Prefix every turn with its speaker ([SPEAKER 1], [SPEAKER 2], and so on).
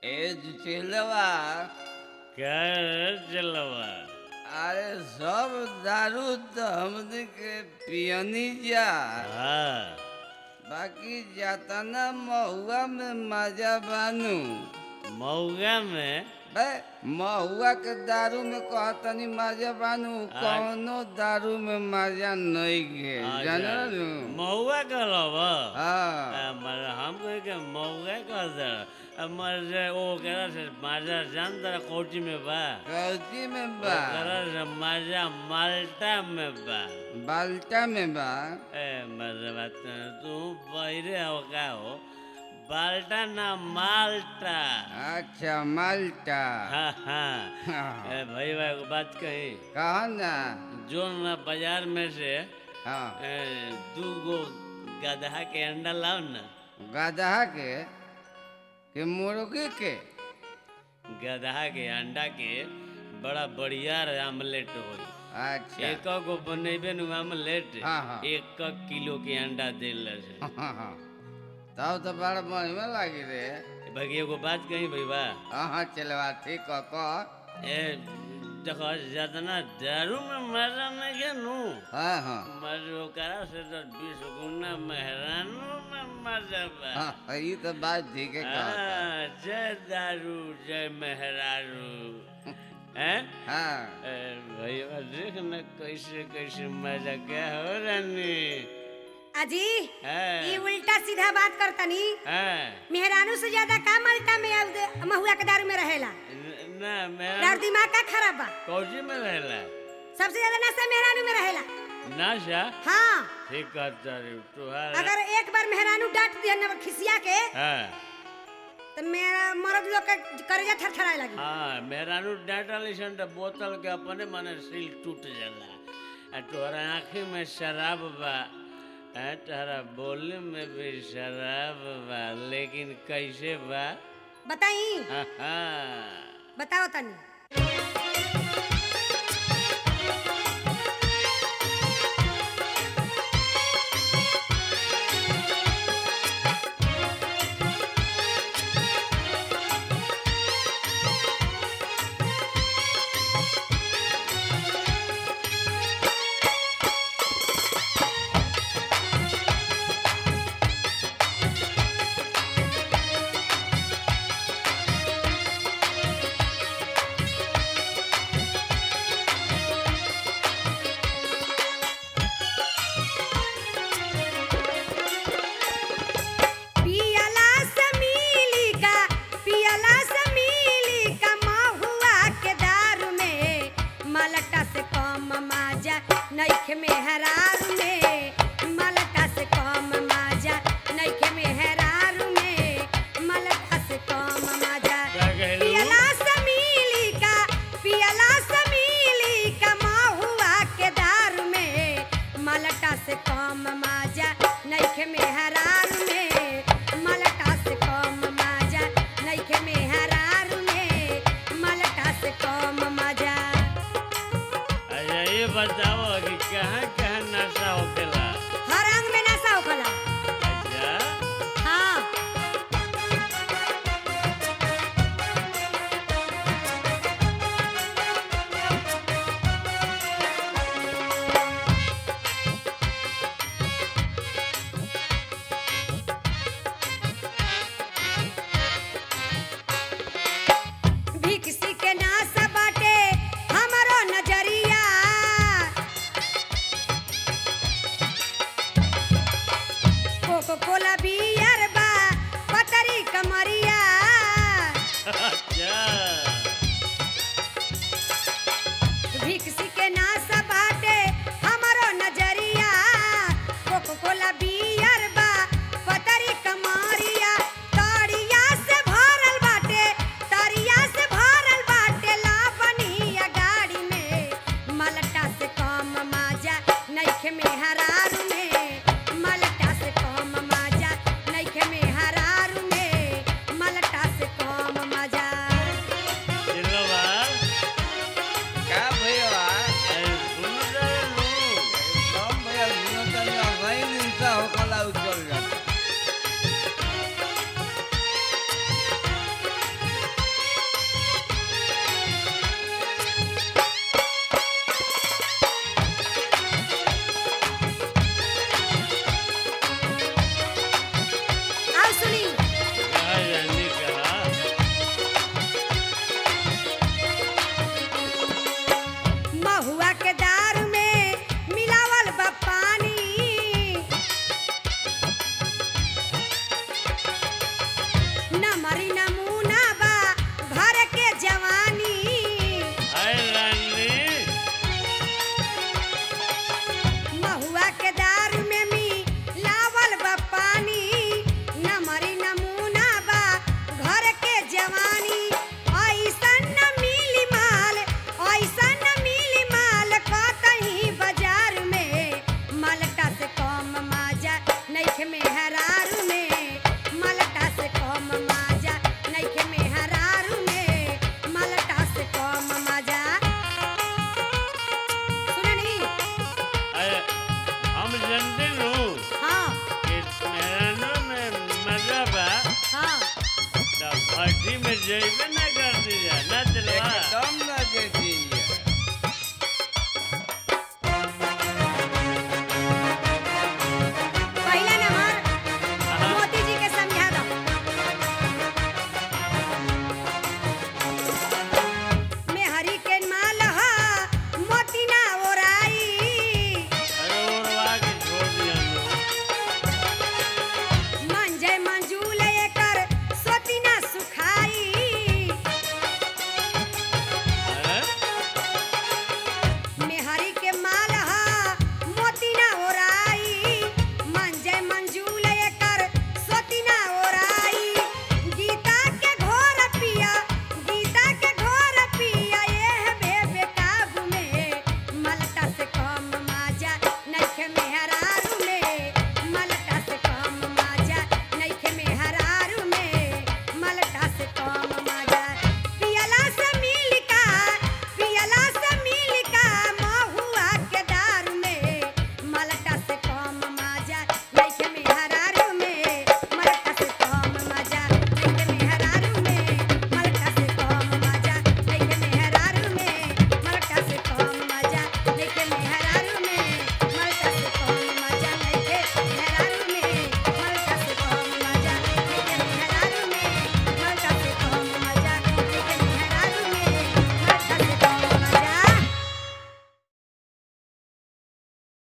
[SPEAKER 1] ए चिलवा
[SPEAKER 2] क्या चलवा
[SPEAKER 1] अरे सब दारू तो हमने के पियनी जा
[SPEAKER 2] हाँ
[SPEAKER 1] बाकी जाता ना महुआ में मजा बानू
[SPEAKER 2] मऊगा में
[SPEAKER 1] बे महुआ के दारू में कहतनी मजा बानू कौनो दारू में मजा नहीं गे जानल
[SPEAKER 2] मऊगा कहलवा
[SPEAKER 1] हाँ
[SPEAKER 2] हम कहे के मऊगा कह दे मर ओ करा से माजा जान दरा कोची में बा
[SPEAKER 1] कौची में बा
[SPEAKER 2] करा से माजा माल्टा में बा
[SPEAKER 1] बाल्टा में बा
[SPEAKER 2] ए मर बात तू बहिरे हो का हो बाल्टा ना माल्टा
[SPEAKER 1] अच्छा माल्टा
[SPEAKER 2] हाँ हाँ
[SPEAKER 1] हाँ।
[SPEAKER 2] ए भाई भाई को बात कही
[SPEAKER 1] कहा ना
[SPEAKER 2] जो ना बाजार में से
[SPEAKER 1] हाँ
[SPEAKER 2] ए, दू गो गधा के अंडा लाओ ना
[SPEAKER 1] गधा के कि मुर्गी के
[SPEAKER 2] गधा के अंडा के बड़ा बढ़िया आमलेट होई
[SPEAKER 1] अच्छा
[SPEAKER 2] एक गो बनेबे नु आमलेट
[SPEAKER 1] हाँ, हाँ।
[SPEAKER 2] एक किलो के अंडा देल से
[SPEAKER 1] हाँ, हाँ। तब तो बड़ा बढ़िया लागी रे
[SPEAKER 2] बाकी एगो बात कही भैया
[SPEAKER 1] हाँ चलवा ठीक कह कह
[SPEAKER 2] ए देखो जितना दारू में मजा नहीं है नु
[SPEAKER 1] हाँ हाँ
[SPEAKER 2] मजो करा से तो बीस गुना मेहरानू में मजा बा
[SPEAKER 1] हाँ ये तो बात ठीक है कहा
[SPEAKER 2] हाँ, जय दारू जय मेहरारू हैं
[SPEAKER 1] हाँ
[SPEAKER 2] ए, भैया देख न कैसे कैसे मजा क्या हो रानी
[SPEAKER 3] अजी
[SPEAKER 2] हाँ,
[SPEAKER 3] ये उल्टा सीधा बात करतनी
[SPEAKER 2] हाँ,
[SPEAKER 3] मेहरानू से ज्यादा का मल्टा में अब महुआ के दारू में रहेला
[SPEAKER 2] न- ना मेरा
[SPEAKER 3] दारू दिमाग का खराब बा
[SPEAKER 2] कौची में रहला
[SPEAKER 3] सबसे ज्यादा नशा मेहरानू में रहेला
[SPEAKER 2] नाशा
[SPEAKER 3] हाँ
[SPEAKER 2] ठीक कहता रे तुहार
[SPEAKER 3] अगर एक बार मेहरानू डांट दिया न खिसिया के
[SPEAKER 2] हाँ
[SPEAKER 3] तो मेरा मर्द लोग के करेजा थरथराए लगी
[SPEAKER 2] हाँ मेहरानू डांटा लिसन तो बोतल के अपने मने सील टूट जाला आ तोहरा आँखी में शराब बा आ तोहरा बोले में भी शराब बा लेकिन कैसे बा
[SPEAKER 3] बताई
[SPEAKER 2] हाँ हाँ
[SPEAKER 3] बताओ तनी पियला से मिली का पियला से मिली का महुआ के दारू में मलटा से कम माजा नइखे में हरार में मलटा से कम माजा नइखे में हरार में मलटा से कम माजा
[SPEAKER 2] क्या कहलू?
[SPEAKER 3] पियला से मिली का पियला से मिली का महुआ के दारू में मलटा से कम माजा नइखे में हरार में मलटा से कम माजा नइखे में हरार में मलटा से कम माजा
[SPEAKER 2] अच्छा ये बताओ कि कहाँ कहाँ नशा होकेला
[SPEAKER 3] हर अंग में नशा होखला
[SPEAKER 2] अच्छा
[SPEAKER 3] हाँ भिक्षी के नासा बाटे हमरो नजरिया कोको कोला बियर बा पतरी कमरिया
[SPEAKER 2] अच्छा
[SPEAKER 3] भिक्षी के नासा बाटे हमरो नजरिया कोको कोला बियर बा पतरी कमरिया तरिया से भरल बाटे तरिया से भरल बाटे लावनिया गाड़ी में मलटा से कम माजा नइखे में हरारू में मलटा से कम माजा
[SPEAKER 2] पार्टी में जइबे ना